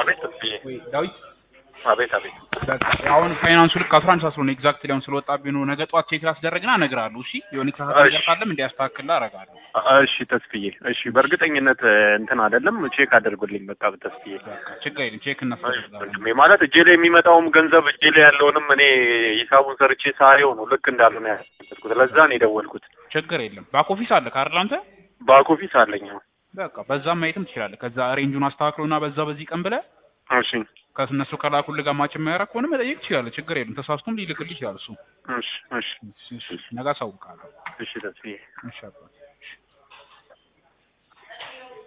አቤት ተስፍዬ ወይ ዳዊት አቤት አቤት በቃ አሁን ፋይናንሱ ልክ አስራ አንድ ሰዓት ስለሆነ ኤግዛክትሊ አሁን ስለወጣብኝ ነው። ነገ ጠዋት ቼክ ላስደረግና እነግርሃለሁ። እሺ የሆነ የተሳሳተ ነገር እሺ። ካለም እንዲያስተካክልልህ አደርጋለሁ። እሺ ተስፍዬ እሺ በእርግጠኝነት እንትን አይደለም ቼክ አድርጉልኝ በቃ ተስፍዬ በቃ ችግር የለም ቼክ እሺ እናስደርጋለን። ወንድሜ ማለት እጄ ላይ የሚመጣውም ገንዘብ እጄ ላይ ያለውንም እኔ ሂሳቡን ሰርቼ ሳየው ነው ልክ እንዳልሆነ ያስኩት ለዛ ነው የደወልኩት ችግር የለም። ባክ ኦፊስ አለ ካርል አንተ ባክ ኦፊስ አለኝ አሁን። በቃ በዛም ማየትም ትችላለህ። ከዛ ሬንጁን አስተካክሎና በዛ በዚህ ቀን ብለህ እሺ ከእነሱ ከላኩልህ ጋር ማች የማያደርግ ከሆነ መጠየቅ ትችላለህ። ችግር የለም። ተሳስቶም ሊልክልህ ይችላል እሱ። እሺ እሺ እሺ፣ እሺ፣ ነገ አሳውቅሃለሁ። እሺ ተስፍዬ እሺ አባ